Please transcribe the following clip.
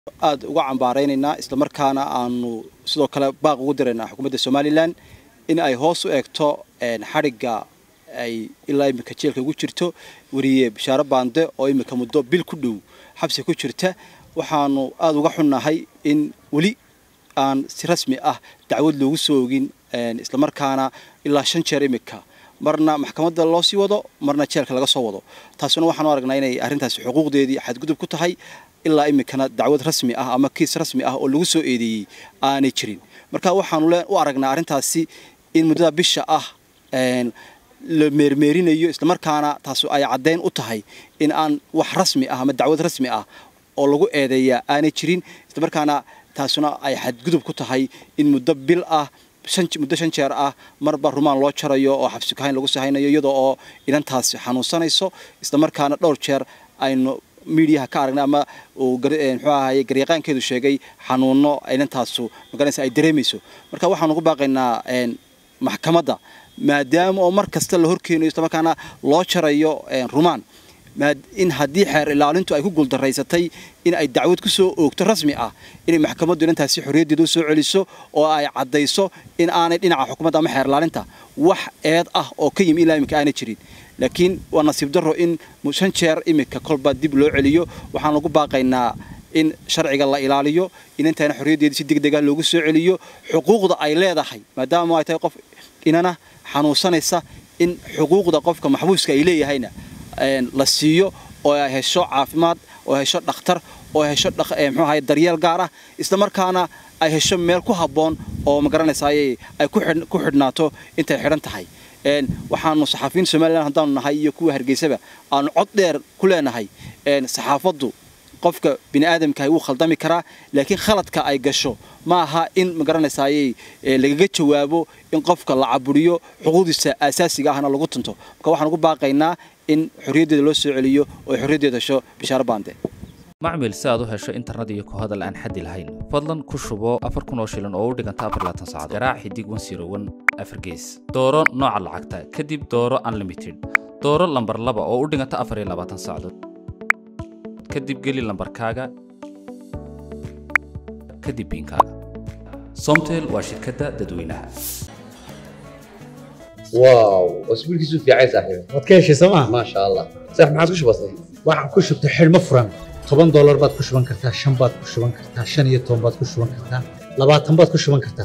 aada uga cambaaraynaynaa islamarkaana aanu sidoo kale baaq ugu diraynaa xukuumadda somalilan in ay hoos u eegto xadhigga ay ilaa iminka jeelka ugu jirto weriye bashaaro baande oo iminka muddo bil ku dhow xabsi ku jirta waxaanu aada uga xunnahay in weli aan si rasmi ah dacwad loogu soo ogin islamarkaana ilaa shan jeer iminka marna maxkamadda loo sii wado marna jeelka laga soo wado taasuna waxaanu aragnaa inay arrintaasi xuquuqdeedii xadgudub ku tahay ilaa iminkana dacwad rasmi ah ama kiis rasmi ah oo lagu soo eedeeyey aanay jirin marka waxaanu u aragnaa arrintaasi in muddada bisha ah la meermeerinayo islamarkaana taas ay caddayn u tahay in aan wax rasmi ah ama dacwad rasmi ah oo lagu eedeeyaa aanay jirin islamarkaana taasuna ay xadgudub ku tahay in muddo bil ah muddo shan jeer ah marba rumaan loo jarayo oo xabsi kahayn lagu sahaynayo iyadoo oo inantaasi xanuunsanayso islamarkaana dhowr jeer aynu miidiyaha ka aragnay ama uu muxuu ahaye garyaqaankeedu sheegay xanuuno inantaasu magaranaysa ay dareemayso marka waxaanu ku baaqaynaa maxkamadda maadaama oo mar kasta la horkeenayo islamarkaana loo jarayo rumaan in haddii xeer ilaalintu ay ku guuldaraysatay in ay dacwad ku soo oogto rasmi ah inay maxkamaddu inantaasi xorriyaddeeda u soo celiso oo ay caddayso in aanay dhinaca xukuumadda ama xeer ilaalinta wax eed ah oo ka yimi ilaa iminka aanay jirin laakiin waa nasiib darro in shan jeer iminka kolba dib loo celiyo waxaan lagu baaqaynaa in sharciga la ilaaliyo inantaana xorriyaddeeda si degdega loogu soo celiyo xuquuqda ay leedahay maadaama ay tahay qof inana xanuunsanaysa in xuquuqda qofka maxbuuska ay leeyahayna la siiyo oo ay hesho caafimaad oo hesho dhakhtar oo hesho mxuu ahaye daryeel gaar ah islamarkaana ay hesho meel ku habboon oo magaranaysaay ay ku xidhnaato intay xidhan tahay waxaanu saxaafiyiin somalilan haddaanu nahay iyo kuwa hargeysaba aanu cod dheer ku leenahay saxaafaddu qofka bini aadamkahay wuu khaldami karaa laakiin khaladka ay gasho ma aha in magaranaysaayey lagaga jawaabo in qofka la caburiyo xuquuqdiisa aasaasiga ahna lagu tunto marka waxaan ugu baaqaynaa in xorriyaddeeda loo soo celiyo oo ay xorriyaddeeda hesho bishaaro baande macmil si aad u hesho internet iyo ku hadal aan xaddi lahayn fadlan ku shubo afar kun oo shilin oo u dhiganta afar laatan saacadood garaac xidig wan siro wan afar gees dooro nooca lacagta kadib dooro unlimited dooro lambar laba oo u dhiganta afar iyo labaatan saacadood kadib geli lambarkaaga kadib biinkaaga somtel waa shirkadda dadweynaha واو اسبوع كيسو في عايز صاحبي waad ka heshay sooma ما شاء الله صح ما عاد كش بسيط waxaan ku shubtay xidhmo furan toban doolar baad ku shuban kartaa shan baad ku shuban kartaa shan iyo toban baad ku shuban kartaa labaatan baad ku shuban kartaa